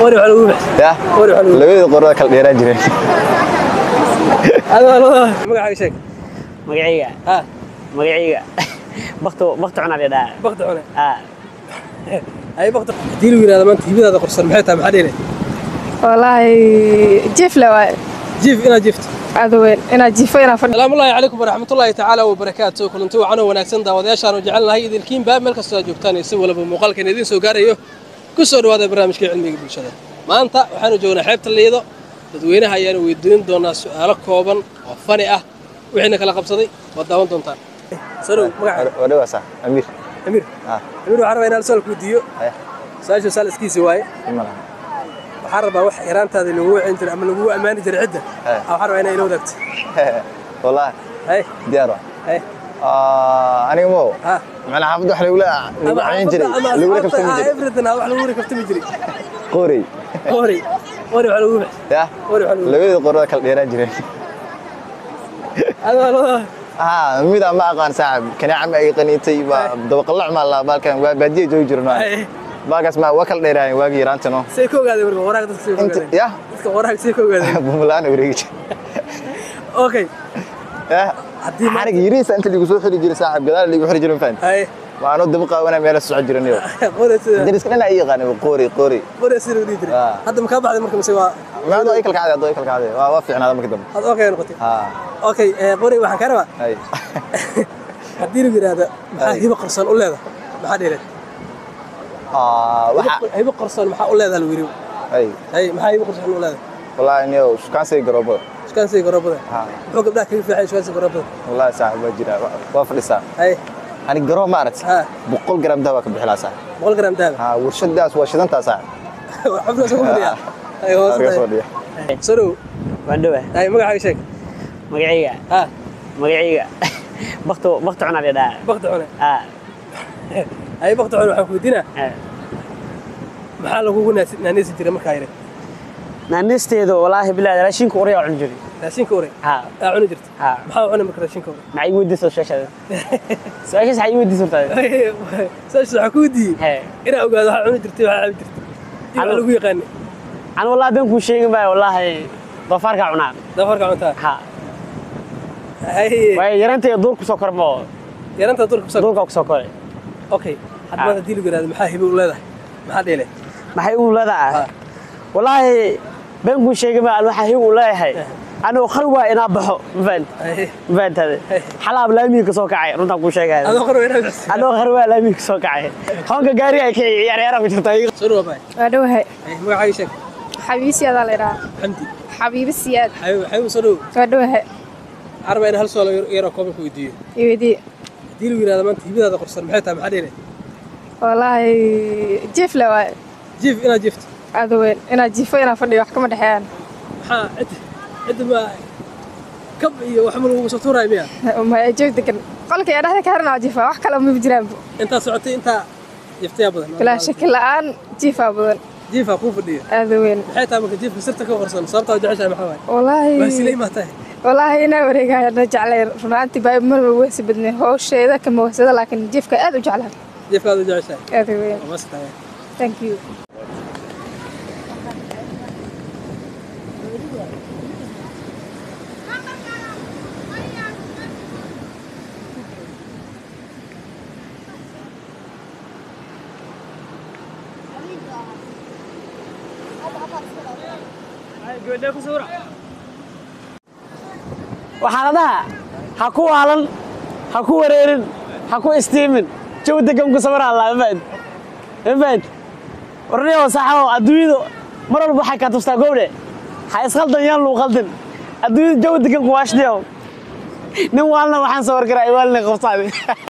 qori waxa lagu bixi ya qori waxa lagu labada qorada kala dheeraan jireen adoo labada magacaaga sheeg magacayga ha magacayga bakto bakto cunaa la dhahaa bakti cune ah ay bakti haddii lagu yidhahdo maanta hibadaada qorsan maxay tahay maxaa dheelay wallaahi jifle waay jiif inaad jiifto aada weyn inaad jifo inaad fadhi salaamullaahi calaykum waraxmatullaahi tacaala wabarakaatu kulanti wacan oo wanaagsan daawadayaashaanu jecelnahay idinkiinba meel kastoo aad joogtaan iyo si walaba muuqaalkan idiin soo gaarayo ku soo dhawaada barnaamijka cilmiga bulshada maanta waxaanu joognaa xeebta liido dadweynaha ayaanu weydiin doonaa su'aalo kooban oo fani ah wixiina kala qabsaday waad daawan doontaan sanow magaca waa dhawaa sax amiir amiir ah amiir waxaan rabaa inaan su'aal ku weydiiyo haya su-aashu saal iskiisi waaye ima laha waxaan rabaa wax yaraantaada lagu wacin jiray ama lagu ammaani jiray cidda Hey. Ah, waxaan rabaa inay ila wadaagto wallahi hay diyaar waa hay Ah, aniga mo ha macnaa xaafadda wax lagula lagu cayin jiray lagula kaftami jiray everything wax lagu kaftami jiray qoorey qori qori waxa lagu bixi ya qori waxa lagu labada qorada kala dheeraan jireen adoo labada ah mid aan ma aqaan saaxib kanaaca ma ay qaniitay waa dabaqalac ma la baalkan waa baadiye joogi jiran waa Hey. baalkaas ma waa kala dheeraayeen waagii yaraantano say ka ogaadeen marka waraaq dadka say ka inta ogaadeen ya dadka waraaq say ka ogaadeen bumlaan wareegi jir okay ya Haddii ma- xarig yariisa inta lagu soo xiri jiray saaxib gadaal lagu xiri jiray faan hay waano daba qaawana meel soo jiran iyo qori sida dariska dhan ay yaqaan qoori qoori qori sida lagu dhihi jiray Ah. hadda ma ka baxday marka mise waa maado ay kala kacday ado ay kala kacday waa waa fiicnaada markii dambe aad okay noqotay ha okay eh, qori waxaan ka rabaa hay haddii lagu yidhaahdo maxaa Hey. hibo qarsoon u leedahay maxaa dheereed ah waxa hibo qarsoon maxaa u leedahay lagu yidhi hay hay maxaa hibo qarsoon u leedahay wallahi niyo shukaan say garoobo shukaansiga garoobada ha muxuu gabdhaha kaga fiican shukaansiga garoobada wallahi saaxib waa jira waa- waa fadhisaa hay ani garoo ma aragti Ha. boqol garam dahab ka bixilaa saaxib boqol gram dahab ha warshadaas waa shidantaa saaxib xubna soo fadhiya hay hoos Arga fadhiya fadhiya sorow waan dhowaa hay magacaaga sheeg magacayga ha magacayga bakto bakto cunaa la dhahaa bakti cune ah hay bakti cune waxaan ku weydiinaa ah. maxaa lagugu naasi- naanaysi jiray markaa yare naanisteedu walaahi bilaa raashinka uriyaa cuni jiray raashinka ore ha aa cuni jirta ha maxaa cuni marka raashinka ore maxay igu weydiisay su-aashaada su-aashaas maxay igu weydiisay horta saas waxaa ku weydiiyey hee inaa ogaado waxaa cuni jirtay waxaa cabi jirtay dib Alo. lagu yaqaanay aan wallahi been kuu sheegin baa wallaahi doofaarkaa cunaa dafarka cuntaa ha hay waayo yarantayda duur kusoo korma oo yaranta durka kusoo duurkaa kusoo koray okay hadda maanta haddii lagu yidhahdo maxaa hibo u leedahay maxaa dheele maxay u leedahay Ha. wallaahi been kuu sheegin baa aan waxaa hib u leeyahay anuu khalwaa inaa baxo mafahant Hay. mafahantaade xalaab laamiga kasoo kacay runtaan kuu sheegaya adoo qor inaa bixisay anoo khalwaa laamiga kasoo kacay hoonka gaari ay ka ciyaar ciyaara ku jirta soo dhawaad baay waa dhowahay hay magacaaga sheeg xabiibi siyaadaa la idhaha xamdi xabiibi siyaad xabiib xabiib soo dhow waa dhowahay caraba in hal su'aal yar- yaroo kooban ku weydiiyo iweydiye haddii lagu yidhahdo maanta hibadaada qorsan maxay tahay maxaa dheele wallaahi jifle waay jiif inaad jiifto aada weyn inaad jifo inaad fadhiyo wax kama dhexeeyaan maxaa cidda cidda ma kab iyo wax ma lagugu soo tuuraya miya maya joog degan qolka yaa dhexda ka xiran jifa wax kale ma jiraanba intaa socotay intaa jiiftayaa badan bilaa shaki la-aan jifaa badan jiifaa kuu fadhiyo aada weyn maxay tahay marka jiifka sirta ka qorsan sababtaa jeceshahay maxaa waaye wallaahi waasilay maa tahay wallaahi inaa wareegaya na jeclay runaantii baa marba weysi badnay howsheeda kama weysada laakiin jifka aad u jeclaa jiifkaada u jeceshahay aada weyn waa maas tahay thank you waxaa la dhahaa ha ku waalan ha ku wareerin ha ku istiimin jawi degan ku sawir allah mafahant mafahant warniyo saxo adduunyadu mar walba waxay kaa tustaa gowdhe ha isqaldan yaan luu qaldin adduunyadu jawi degan ku waashniyo nin waalna waxaan sawir garaa waalina qabsaade